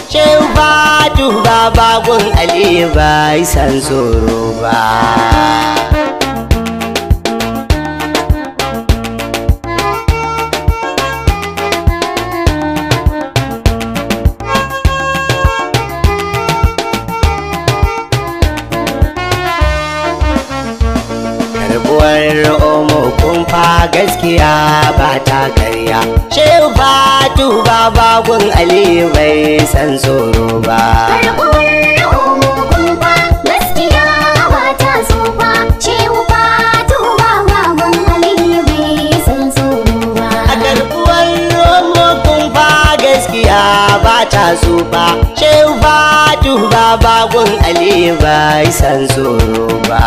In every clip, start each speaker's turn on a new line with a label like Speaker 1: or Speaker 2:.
Speaker 1: shehu fatu baba gun ali bai san tsoro ba karbuwar omo kumfa gaskiya ba ta karya shehu fatu baba gun ali bai san tsoro ba
Speaker 2: Karɓuwar omo kumfa gaskiya ba ta tsufa Shehu fatu ba wawan Aliyu bai san tsoro ba
Speaker 1: a karbuwar omo kumfa gaskiya ba ta tsufa shehu fatu baba gun ali bai san tsoro ba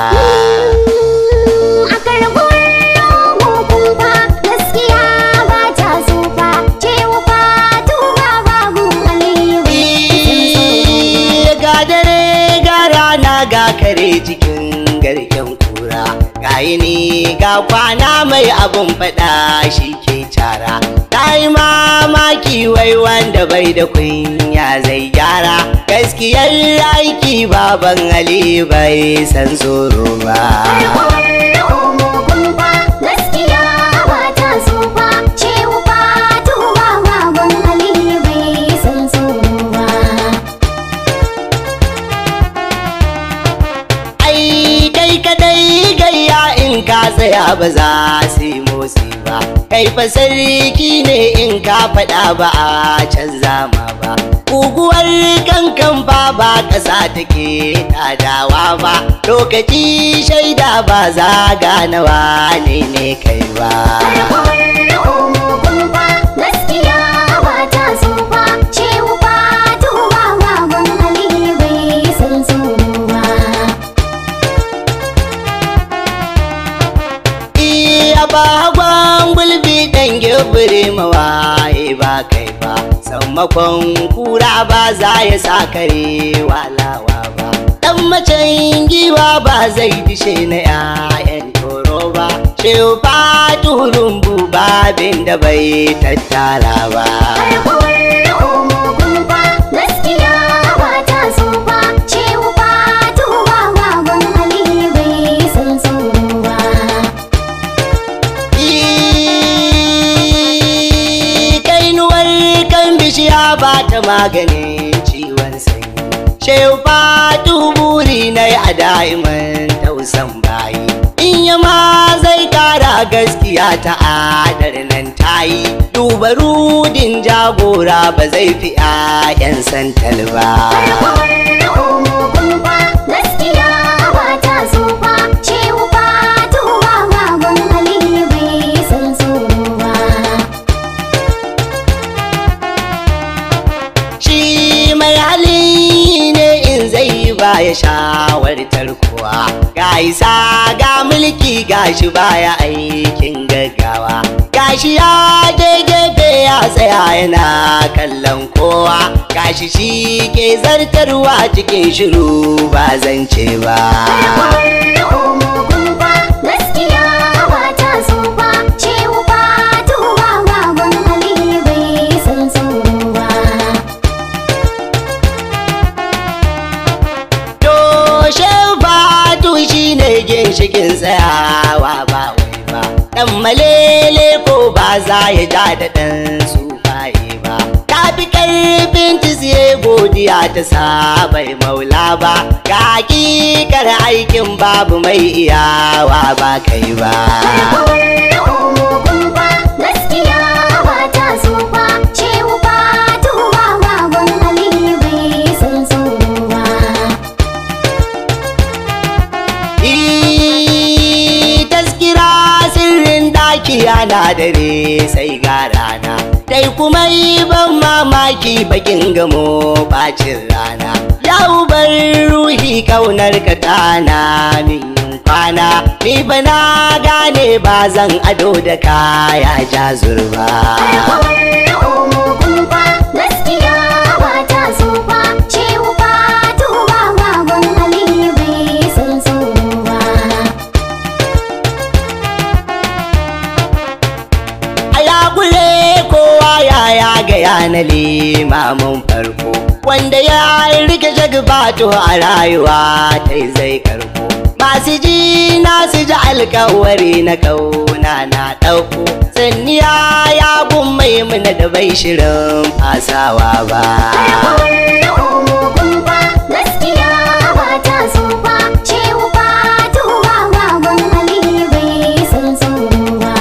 Speaker 2: A karɓuwar omo kumfa gaskiya ba ta tsufa Shehu fatu ba wawan Aliyu bai san tsoro ba
Speaker 1: ga dare ga rana ga kare cikin garken kura ga yini ga kwana mai abun faɗa shi ke cara ta yi mamaki wai wanda bai da kunya zai gyara gaskiyar aiki baban ali bai san tsoro ba
Speaker 2: Karɓuwar omo kumfa gaskiya ba ta tsufa Shehu fatu ba wawan Aliyu bai san tsoro ba
Speaker 1: ai kai kadai gayya in ka tsaya ba za su yi motsi ba kai fa sarki ne in ka faɗa ba a canza ma ba guguwar kankan ba ba ƙasa take tadawa ba lokaci shaida ba za gane wane ne kai ba
Speaker 2: Karɓuwar omo kumfa gaskiya ba ta tsufa Shehu fatu ba wawan Aliyu bai san tsoro ba
Speaker 1: iya bagwan gulbi dan gibiri mawaye ba kai ba sammakon kura ba za ya sa kare walawa ba dan macen giwa ba zai dishe na 'ya'yan toro ba shehu faturun babin da bai tattara ba
Speaker 2: Karɓuwar omo kumfa gaskiya ba ta tsufa Shehu fatu ba wawan Aliyu bai san tsoro ba
Speaker 1: kainuwar kan bishiya ba ta maganin ciwon sanyi shehu fatu buri na a da'iman tausan bayi in yama zai kara gaskiya ta adar nan tayi duba rudin jagora ba zai fi 'ya'yan santal ba
Speaker 2: Karɓuwar omo kumfa gaskiya ba ta tsufa Shehu fatu ba wawan Aliyu bai san tsoro ba
Speaker 1: shi mai hali ne in zai ba ya shawartar kuwa ga isa ga mulki gashi baya aikin gaggawa gashi ya je gefe ya tsaya yana kallon kowa gashi shi ke zartarwa cikin shiru ba zance ba
Speaker 2: Karɓuwar omo kumfa gaskiya ba ta tsufa Shehu fatu ba wawan Aliyu bai san tsoro ba
Speaker 1: Toshe fatu shi ne ginshikin tsayawa ba wai ba. Ɗan malele ko ba za ya ja da ɗan sufaye ba. Ta fi ƙarfin tisiye godiya ta sabai maula ba. Ga hakikar aikin babu mai iyawa ba kai ba.
Speaker 2: Karɓuwar omo kumfa gaskiya ba ta tsufa Shehu fatu ba wawan Aliyu bai san tsoro ba
Speaker 1: Ii, taskira sirrin daki ana dare sai ga rana dai kuma yi ban mamaki bakin gamo bacin rana yau bar ruhi kaunar ka tana min yin kwana ni ba na gane ba zan ado da kaya jazurba
Speaker 2: Karɓuwar omo kumfa gaskiya ba ta tsufa Shehu fatu ba wawan Aliyu bai san tsoro ba
Speaker 1: a yakure kowa ya ya ga ya na limamin farko wanda ya rike jagbato a rayuwa ta zai karko masu ji na su ji alkawari na kauna na ɗauko sanniya ya gummai mana da bai shirin fasawa ba
Speaker 2: gaskiya ba ta so ba cewa ba tuwa baban ali bai san tsoro ba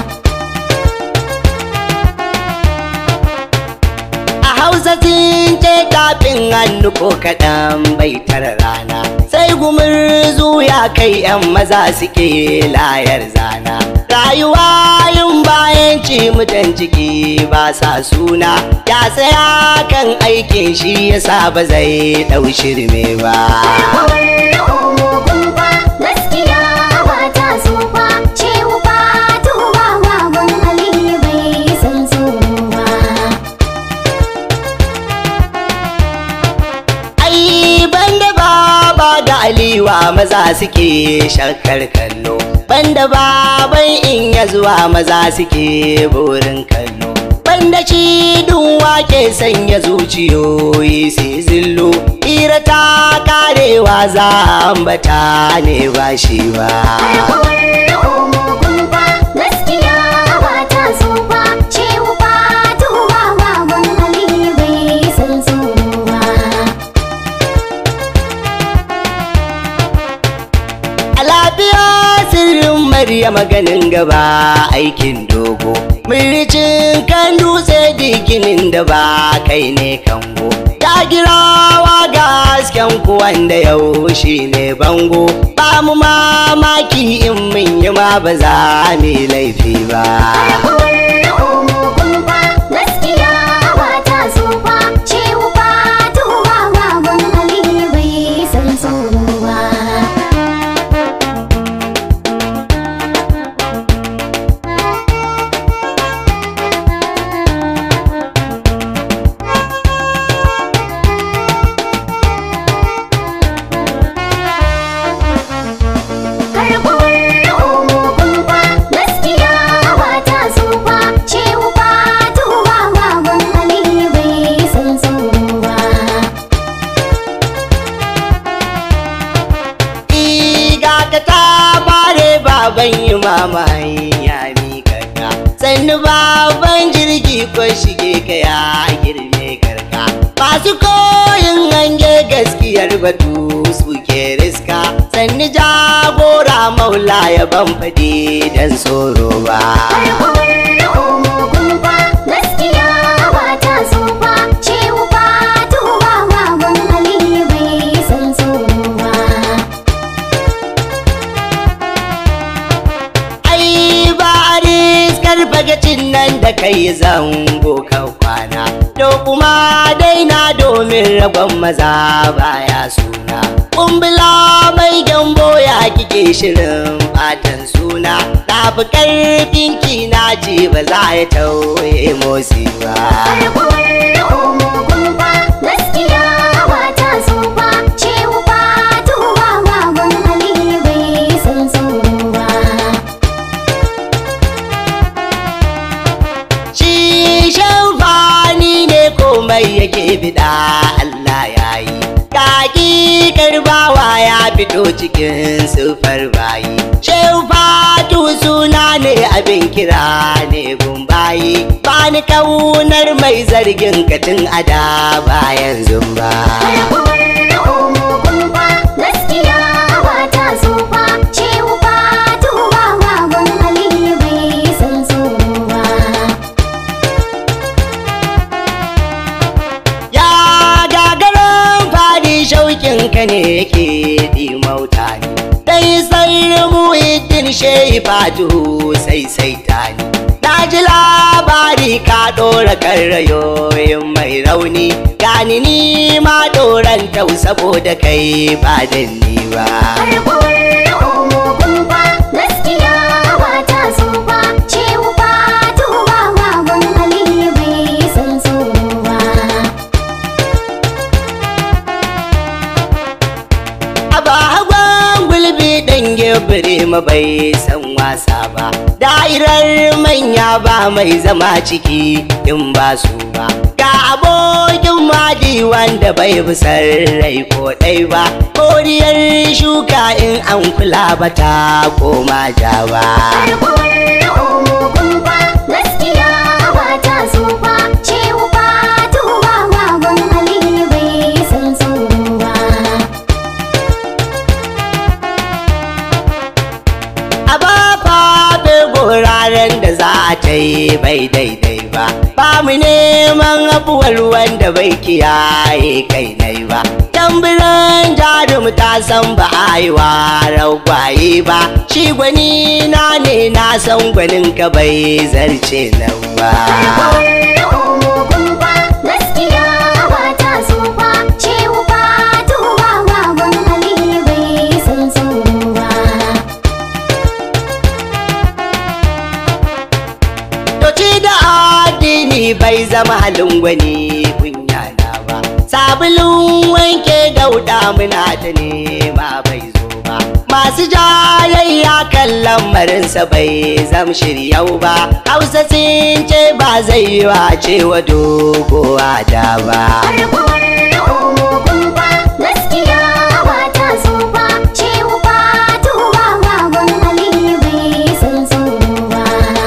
Speaker 1: a hausa sun ce tafin hannu ko kaɗan bai tara rana sai gumurzu ya kai 'yan maza suke layar zana rayuwa yin bayan ci mutan ciki ba sa suna ya tsaya kan aikin shi yasa ba zai ɗau shirme ba
Speaker 2: gaskiya ba ta so ba cewa ba tuwa baban ali bai san tsoro ba
Speaker 1: ai banda baba da aliwa maza suke shakkar kallo banda baban in ya zuwa maza suke burin kallo banda shi wake sanya zuciyoyi sai zillo hira ta karewa za a ambata ne ba shi ba
Speaker 2: gaskiya ba ta so ba cewa ba tuwa baban ali bai san tsoro ba
Speaker 1: A lafiya sirrin Maryama ganin gaba aikin dogo. Miricin kan dutse diginin da ba kai ne kango. Ta girawa ga hasken ku wanda yau shi ne bango. Ba mu mamaki in mun yi ma ba za mu yi laifi ba.
Speaker 2: gaskiya ba ta so ba cewa ba tuwa baban ali bai san tsoro ba gaskiya ba ta so ba cewa ba tuwa baban ali bai san tsoro ba
Speaker 1: Iga ka ta bare baban yi mamaye ya mika ka sannu baban jirgi ko shige ka ya girme karka masu koyin hange gaskiyar batu suke riska sannu jagora maula ya ban faɗi dan tsoro ba
Speaker 2: gaskiya ba ta so ba cewa ba tuwa baban ali bai san tsoro ba
Speaker 1: ai ba a riskar bagacin nan da kai zango kan kwana to kuma daina domin ragon maza baya suna kumbula mai gyambo ya kike shirin fatan suna na fi karfin ki na ce ba za ya tauye motsi ba
Speaker 2: gaskiya ba ta so ba cewa ba tuwa baban ali bai san tsoro ba
Speaker 1: shi shamfani ne komai yake bida Allah ya yi kaki karbawa ya fito cikin sufar bayi shamfatu suna ne abin kira ne gumbayi ba ni kaunar mai zargin katin ada bayan zumba
Speaker 2: gaskiya ba ta so ba cewa ba tuwa baban ali bai san tsoro ba
Speaker 1: ya gagarin fadi shaukin ka ne yake dimauta ni dai sai muhiddin shehi fatu sai sai tani na ji labari ka ɗora kan rayoyin mai rauni gani ni ma ɗoran tau saboda kai ba dan ni ba
Speaker 2: gaskiya ba ta so ba cewa ba tuwa baban ali bai san tsoro ba
Speaker 1: a ba hagon gulbi ɗan gebire ma bai san wasa ba da'irar manya ba mai zama ciki in ba su ba abokin madi wanda bai bisar rai ko ɗai ba koriyar shuka in an kula ba ta koma ja ba
Speaker 2: Karkuwar ogun fa gaskiya ba ta so fa Shehu Fatuwa baban Aliyu bai san tsoro ba
Speaker 1: a ba fafe guraren da za a ta yi bai daidai ba ba mu neman abuwar wanda bai kiyaye kai nai ba tambiran jarum ta san ba a yi wa ragwaye ba shi gwani na ne na san gwanin ka bai zarce nan ba
Speaker 2: Karkuwar ogun fa gaskiya ba ta so fa Shehu Fatuwa baban Aliyu bai san tsoro ba
Speaker 1: Doci da addini bai zama halin gwani kunya na ba. Sabulun wanke dauda muna ta nema bai zo ba. Masu jayayya kan lamarinsa bai zam shiryau ba. Hausa sun ce ba zai yi wa cewa dogowa da ba.
Speaker 2: Karkuwar ogun fa gaskiya ba ta so fa Shehu Fatuwa baban Aliyu bai san tsoro ba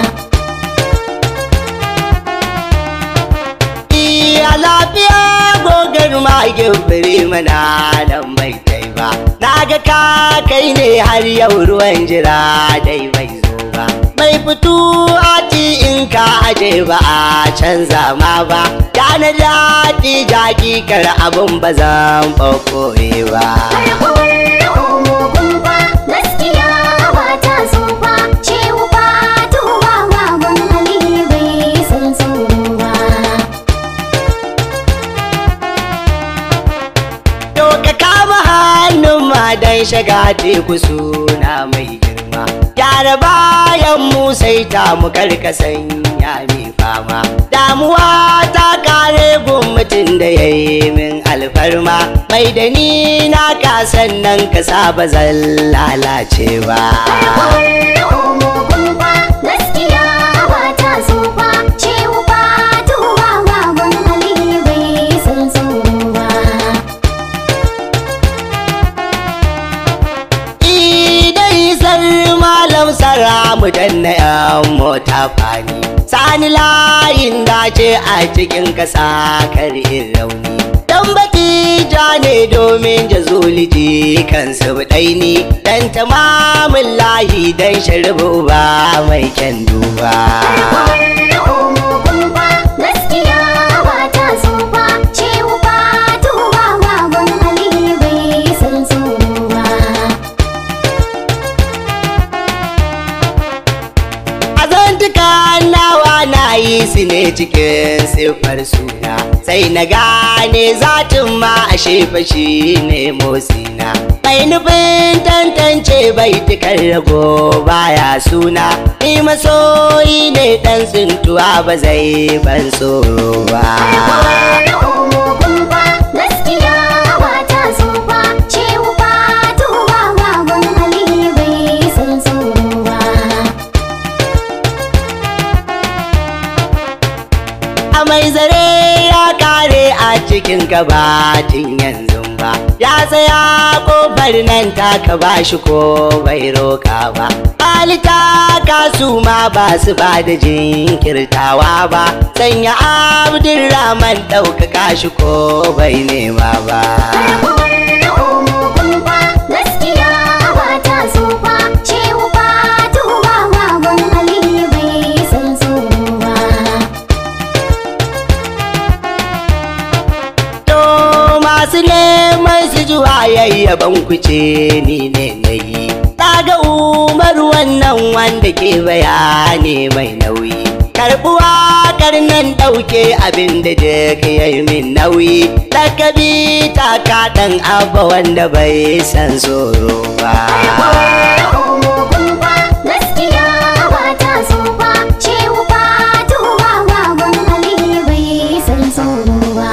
Speaker 1: Iya lafiya gogar magin firi mana nan bai kai ba. Na ga ka kai ne har yau ruwan jira dai bai zo ba. Mai fito ati in ka aje ba a canza ma ba. Ya na daɗi jaki kar abin ba zan ɓaɓɓoye ba.
Speaker 2: Karkuwar ogun fa gaskiya ba ta so fa Shehu Fatuwa baban Aliyu bai san tsoro ba
Speaker 1: To ka kama hannun ma dan shiga teku suna mai girma. Gyara bayan mu sai ta mu karkasan ya mai fama. Damuwa ta kare gun mutum da ya yi min alfarma. Mai da ni na kasan nan ka saba zan lalace ba.
Speaker 2: Karkuwar ogun fa gaskiya ba ta so fa Shehu Fatuwa baban Aliyu bai san tsoro ba
Speaker 1: Idai sar malam sara mu danna yan mota fani. Sani layin dace a cikin kasa karin rauni. Dan batija ne domin jazuliji kansu buɗaini. Dan tamamin layi dan sharbu ba mai kyan duba.
Speaker 2: ogun fa gaskiya ba ta so fa Shehu Fatuwa baban Aliyu bai san tsoro ba
Speaker 1: Azantuka nawa na yi su ne cikin siffar suna sai na gane zatin ma a shi ne motsina mai nufin tantance bai tukar rago baya suna ni masoyi ne dan tsintuwa ba zai ban tsoro ba
Speaker 2: ogun fa gaskiya ba ta so fa Shehu Fatuwa baban Aliyu bai san tsoro ba
Speaker 1: a mai zare ya kare a cikin gabatin yanzu ba ya tsaya kofar nan taka ba shi ko bai roka ba halitta kasu ma ba su ba da jinkirtawa ba sanya abdulrahman ɗaukaka shi ko bai nema ba
Speaker 2: ogun fa gaskiya ba ta so fa Shehu Fatuwa baban Aliyu bai san tsoro ba
Speaker 1: To masu neman su ji wayayyaban kuce ni ne na yi. ga umar wannan wanda ke bayani mai nauyi. Karɓuwa karnan ɗauke abin da duk ya yi min nauyi. Lakabi ta kaɗan abba wanda bai san tsoro ba.
Speaker 2: ogun fa gaskiya ba ta so fa Shehu Fatuwa baban Aliyu bai san tsoro ba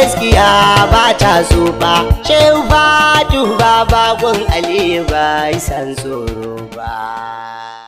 Speaker 1: gaskiya ba ta tsufa shehu fatu ba bakon aliyu ba san tsoro ba